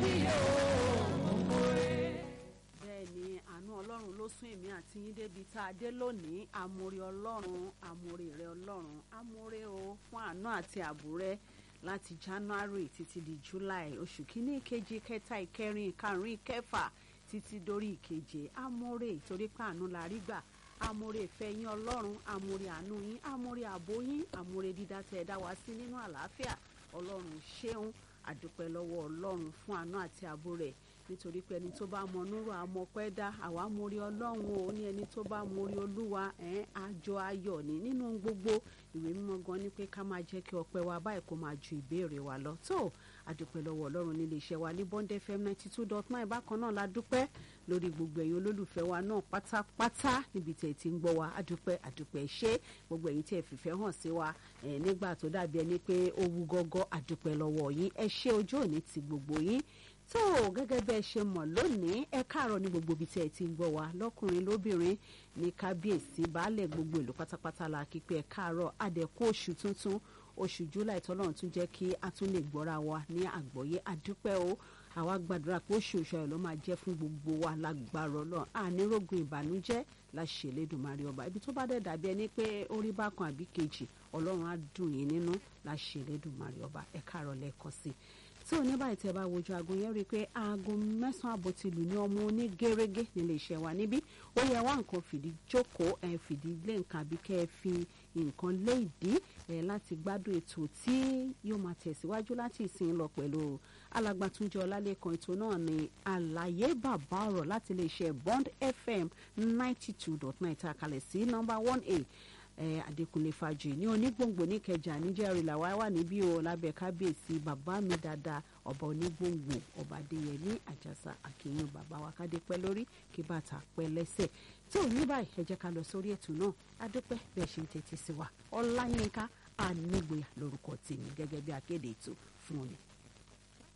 mi yóò mórè. bẹ́ẹ̀ ni àánú ọlọ́run ló sún èmi àti yín débi tá a dé lónìí àmórí ọlọ́run àmórí rẹ ọlọ́run àmórí o fún àánú àti ààbò rẹ láti january títí di july oṣù kínní ìkejì kẹta ìkẹrin ìkarùn ìkẹfà títí dórí ìkeje àmórí torí pé àánú la rí gbà àmórí ìfẹ́ yín ọlọ́run àmórí àánú yín àmórí ààbò yín àmórí dídá tẹ́ ẹ dá wa sí nínú àlàáfíà ọlọ́run ṣeun àdúpẹ́ lọ́wọ́ ọlọ́run fún àánú àti ààbò rẹ̀ nítorí pé ẹni tó bá mọ núrò àmọpẹ́ dá àwa mórí ọlọ́run o ní ẹni tó bá mórí olúwa ẹ̀ẹ́n àjọ ayọ̀ ní nínú gbogbo ìwé mímọ́ gan ni pé ká máa jẹ́ kí ọpẹ́ wa báyìí kó máa ju ìbéèrè wa lọ tó àdúpẹ́ lọ́wọ́ ọlọ́run nílé iṣẹ́ wa ní bond fm ninety two dot nine bákan náà la dúpẹ́ lórí gbogbo ẹ̀yin olólùfẹ́ wa náà pátápátá níbi tẹ̀ ti ń gbọ́ wa àdúpẹ́ àdúpẹ́ ṣé gbogbo ẹ̀yin tí ẹ fìfẹ́ hàn sí wa ẹ̀ nígbà tó dàbí ẹni pé ó wú gọ́gọ́ àdúpẹ́ lọ́wọ́ yín ẹ ṣé ojú òní ti gbogbo yín tó gẹ́gẹ́ bẹ́ẹ̀ ṣe mọ̀ lónìí ẹ káàárọ̀ ní gbogbo ibi tí ẹ ti ń gbọ́ wa lọ́kùnrin lóbìnrin ní kábíyèsí baálẹ̀ gbogbo ìlú pátápátá la kí pé ẹ káàárọ̀ àdẹ̀kú oṣù tuntun oṣù july tọ́lọ́run tún jẹ́ kí a tún lè gbọ́ra wa ní àgbọ́yé àdúpẹ́ o àwa gbàdúrà pé oṣù oṣù ayọ̀ ló máa jẹ́ fún gbogbo wa lágbára ọlọ́run ànírógun ìbànújẹ́ láṣẹ Elédùmarè ọba ibi tó bá dẹ̀ dàbí ẹni pé orí bákan àbí kejì ọlọ́run á dùn yín nínú láṣẹ Elédùmarè ọba ẹ káàárọ̀ lẹ́ẹ̀kan sí i tí ò ní báyìí tẹ́ bá wojú aago yẹn rí i pé aago mẹ́sàn-án àbọ̀ ti lù ní ọmọ oní gẹ́rẹ́gẹ́ nílé iṣẹ́ wa níbí ó yẹ wá nǹkan fìdí jókòó ẹ fìdí lé nǹkan àbí kẹ́ ẹ fi nǹkan lé ìdí ẹ láti gbádùn ètò tí yóò máa tẹ̀síwájú láti ìsìn lọ pẹ̀lú alàgbàtúnjẹ ọlálẹ́kan ètò náà ní àlàyé bàbá ọ̀rọ̀ láti ilé iṣẹ́ Bond FM ninety two dot nine tá a kalẹ̀ sí nọ́mbà one a eh, Adékúnlé Fájì ní onígbòǹgbò níkẹjà níjẹrìí làwa wà níbí o lábẹ́ kábíyèsí bàbá mi dáadáa ọba onígbòǹgbò ọba Adéyẹmí Àjàsà àkìyàn bàbá wa kádé pẹ́ lórí kí bàtà pẹ́ lẹ́sẹ̀ tí ò ní báyìí ẹ jẹ́ ká lọ sórí ètò náà adúpẹ́ bẹ́ẹ̀ ṣe ń tẹ́tí sí wa Ọláyínká Anígboyà lórúkọ tèmi gẹ́gẹ́ bí akéde ètò fún òní.